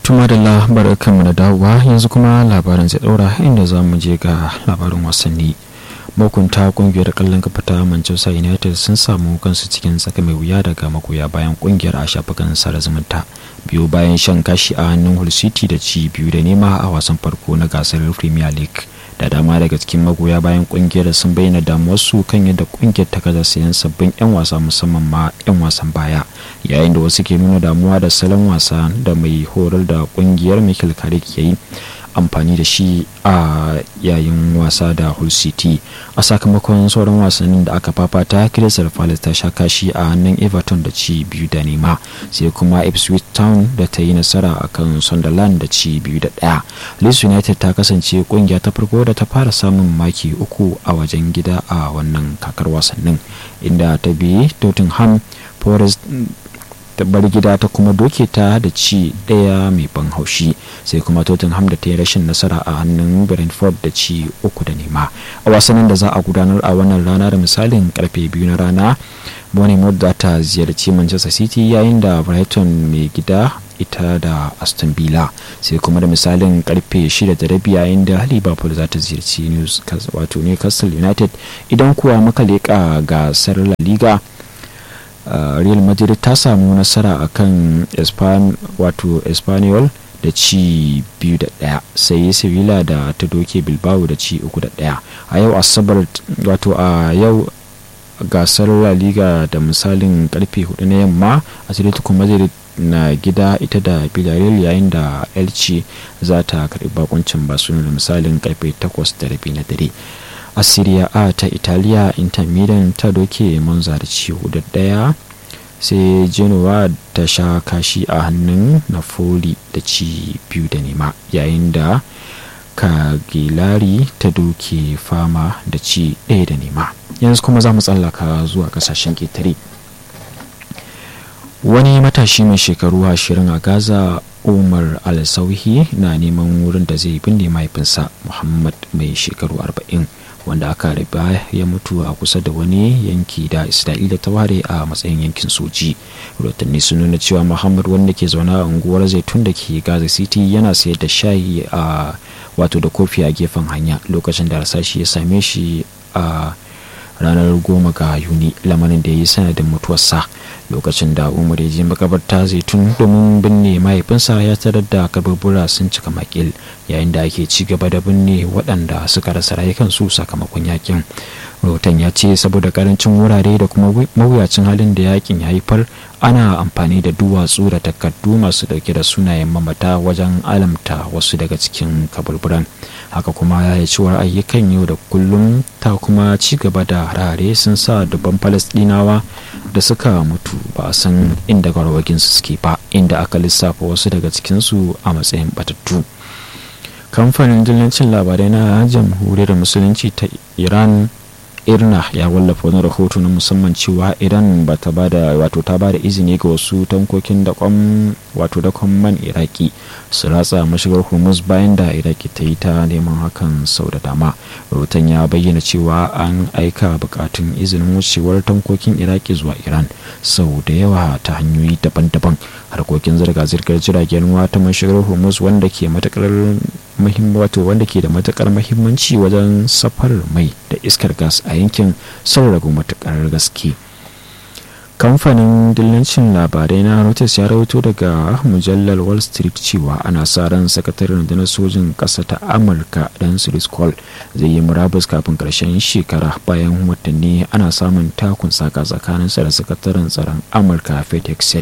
tuma da labarar kanmu da dawowa yanzu kuma labaran zai daura inda za mu je ga labarin wasanni mahukunta kungiyar kallon kafa ta manchester united sun samu kansu cikin tsaka mai wuya daga magoya bayan kungiyar a shafukan sada zumunta biyu bayan shan kashi a hannun hull city da ci biyu da nema a wasan farko na gasar premier league da dama daga cikin magoya bayan kungiyar sun bayyana damuwarsu kan yadda kungiyar ta gaza sayan sabbin 'yan wasa musamman ma 'yan wasan baya yayin da wasu ke nuna damuwa da salon wasa da mai horar da kungiyar michael carrick ya yi amfani da shi a yayin wasa da hull city a sakamakon sauran wasannin da aka fafata crystal palace ta sha kashi a hannun everton da ci biyu da nema sai kuma ipswich town da ta yi nasara a kan sunderland da ci biyu da daya leeds united ta kasance kungiya ta farko da ta fara samun maki uku a wajen gida a wannan kakar wasannin inda ta bi tottenham forest ta bar gida ta kuma doke ta da ci ɗaya mai ban haushi sai kuma tottenham da ta yi rashin nasara a hannun brentford da ci uku da nema a wasannin da za a gudanar a wannan rana da misalin karfe biyu na rana bournemouth za ta ziyarci manchester city yayin da brighton mai gida ita da aston villa sai kuma da misalin karfe shida da rabi yayin da liverpool za ta ziyarci wato newcastle united idan kuwa muka leƙa gasar la liga Uh, real madrid ta samu nasara a kan wato espanyol da ci biyu da daya sai sevilla da ta doke bilbao da ci uku da daya a yau asabar wato a yau gasar la liga da misalin karfe hudu na yamma atletico madrid na gida ita da villarreal yayin da elche za ta karbi bakuncin barcelona da misalin karfe 8 da rabi na dare a Serie A ta Italiya Inter Milan ta doke Monza da ci da daya sai Genoa ta sha kashi a hannun Napoli da ci biyu da nema yayin da Cagliari ta doke fama da ci ɗaya da nema yanzu kuma za mu tsallaka zuwa kasashen ƙetare wani matashi mai shekaru ashirin a gaza umar al-sauhi na neman wurin da zai binne mahaifinsa muhammad mai shekaru arba'in wanda aka riba ya mutu a kusa da wani yanki da isra'ila ta ware a matsayin yankin soji rotanni sun nuna cewa muhammad wanda ke zaune a unguwar zaitun da ke gaza city yana sayar da shayi a wato da kofi a gefen hanya lokacin da rasashi ya same shi a ranar goma ga yuni lamarin da ya yi sanadin mutuwarsa lokacin da umar ya je makabarta zaitun domin binne mahaifinsa ya tarar da kaburbura sun cika makil yayin da ake ci gaba da binne waɗanda suka rasa rayukansu sakamakon yakin rahoton ya ce saboda karancin wurare da kuma mawuyacin halin da yakin ya haifar ana amfani da duwatsu da takardu masu dauke da sunayen mamata wajen alamta wasu daga cikin kaburburan haka kuma ya yi ciwar ayyukan yau da kullum ta kuma ci gaba da harare sun sa dubban falasdinawa da suka mutu ba a san inda garwaginsu suke ba inda aka lissafa wasu daga cikinsu a matsayin batattu kamfanin dillancin labarai na jamhuriyar musulunci ta iran irna ya wallafa wani rahoto na musamman cewa iran ba ta bada wato ta bada izini ga wasu tankokin dakon wato dakon man iraki su ratsa mashigar hormuz bayan da iraki ta yi ta neman hakan sau da dama rahoton ya bayyana cewa an aika bukatun izinin wucewar tankokin iraki zuwa iran sau da yawa ta hanyoyi daban-daban harkokin zirga-zirgar jiragen ruwa ta mashigar hormuz wanda ke matakar wato wanda ke da matukar mahimmanci wajen safarar mai da iskar gas a yankin sun ragu matukar gaske kamfanin dillancin labarai na reuters ya rawaito daga mujallar wall street cewa ana sa ran sakataren rundunar sojin ƙasa ta amurka dan call zai yi murabus kafin ƙarshen shekara bayan watanni ana samun takun saka tsakaninsa da sakataren tsaron amurka fetex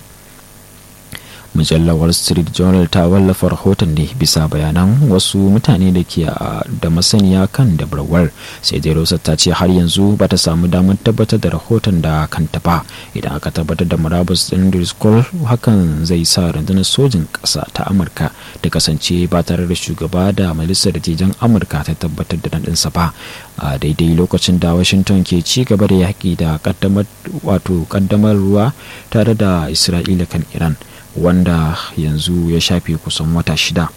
mujallar wall street journal ta wallafa rahoton ne bisa bayanan wasu mutane da ke da masaniya kan dabarwar sai dai rosa ta ce har yanzu ba ta samu damar tabbatar da rahoton da kanta ba idan aka tabbatar da murabus din driscoll hakan zai sa rundunar sojin ƙasa ta amurka da kasance ba tare da shugaba da majalisar dattijan amurka ta tabbatar da naɗinsa ba a daidai lokacin da washington ke ci gaba da yaƙi da ƙaddamar ruwa tare da isra'ila kan iran wanda yanzu ya shafe kusan wata shida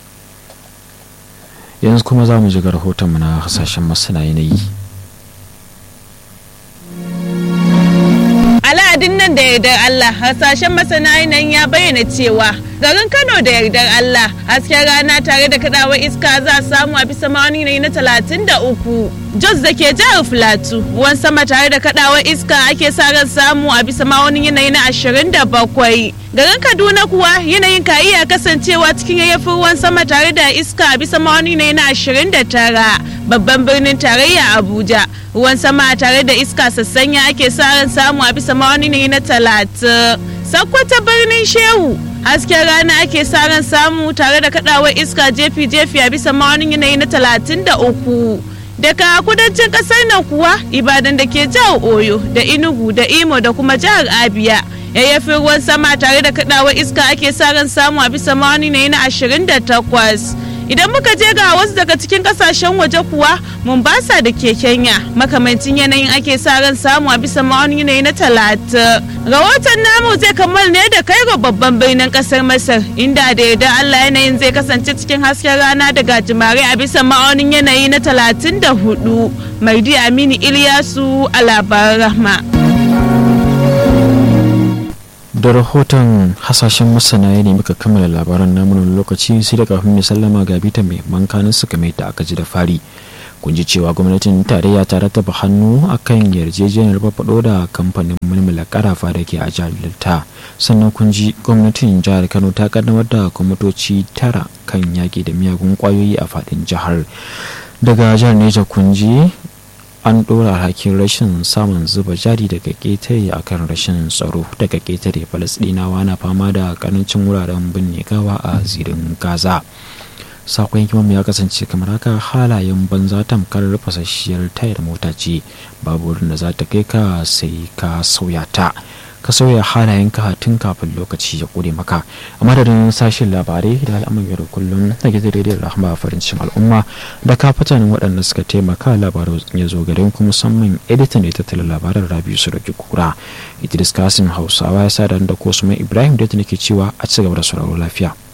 yanzu kuma za mu ji rahotonmu na hasashen masana yanayi aladin nan da yardar Allah hasashen masana yanayin ya bayyana cewa garin Kano da yardar Allah hasken rana tare da kadawar iska za a samu a bisa ma'auni yanayi na talatin da uku. Jos da ke jihar Filatu ruwan sama tare da kadawar iska ake sa ran samu a bisa ma'aunin yanayi na ashirin da bakwai. Garin Kaduna kuwa yanayin ka iya kasancewa cikin yayyafin ruwan sama tare da iska a bisa ma'aunin yanayi na ashirin da tara. Babban birnin tarayya Abuja ruwan sama tare da iska sassanya ake sa ran samu a bisa ma'aunin yanayi na talatin. Sakkwata birnin Shehu hasken rana ake sa ran samu tare da kadawar iska jefi-jefi a bisa ma'aunin yanayi na talatin da uku. daga kudancin kasar nan kuwa ibadan da ke jihar oyo da inugu da imo da kuma jihar abia yayyafin ruwan sama tare da kadawar iska ake sa ran samu a bisa ma'auni ne na 28 idan muka je ga wasu daga cikin kasashen waje kuwa mombasa da ke kenya makamancin yanayin ake sa ran samu a bisa ma'auni ne na 30 rahoton namu zai kammal ne da kai ga babban birnin kasar masar inda da yadda allah yanayin zai kasance cikin hasken rana da gajimare a bisa ma'aunin yanayi na 34 mardi aminu iliyasu a labaran rahma da rahoton hasashen masana ya nemi ka kammala labaran namunan lokaci sai da kafin mai sallama ga bita mai mankanin suka mai da aka ji da fari kun ji cewa gwamnatin tarayya ta rataba hannu akan yarjejeniyar faɗo da kamfanin mulmula karafa da ke a jihar delta sannan kun ji gwamnatin jihar kano ta kaddamar da kwamitoci tara kan yaƙi da miyagun ƙwayoyi a faɗin jihar daga jihar neja kun ji an ɗora alhakin rashin samun zuba jari daga ƙetare akan rashin tsaro daga ƙetare falasɗinawa na fama da ƙarancin wuraren binne gawa a zirin gaza sakon hikimar ya kasance kamar haka halayen banza tamkar fasasshiyar tayar mota ce babu wurin da za ta kai ka sai ka sauya ta ka sauya halayen ka tun kafin lokaci ya kure maka a madadin sashen labarai da al'amun yau da kullum na gidan rediyon rahama farin cikin al'umma da kafatanin waɗanda suka taimaka labarai ya zo gare ku musamman editan da ya tattala labaran rabiu su da kura idris kasim hausawa ya sa da ko ibrahim da ke cewa a ci gaba da sauraro lafiya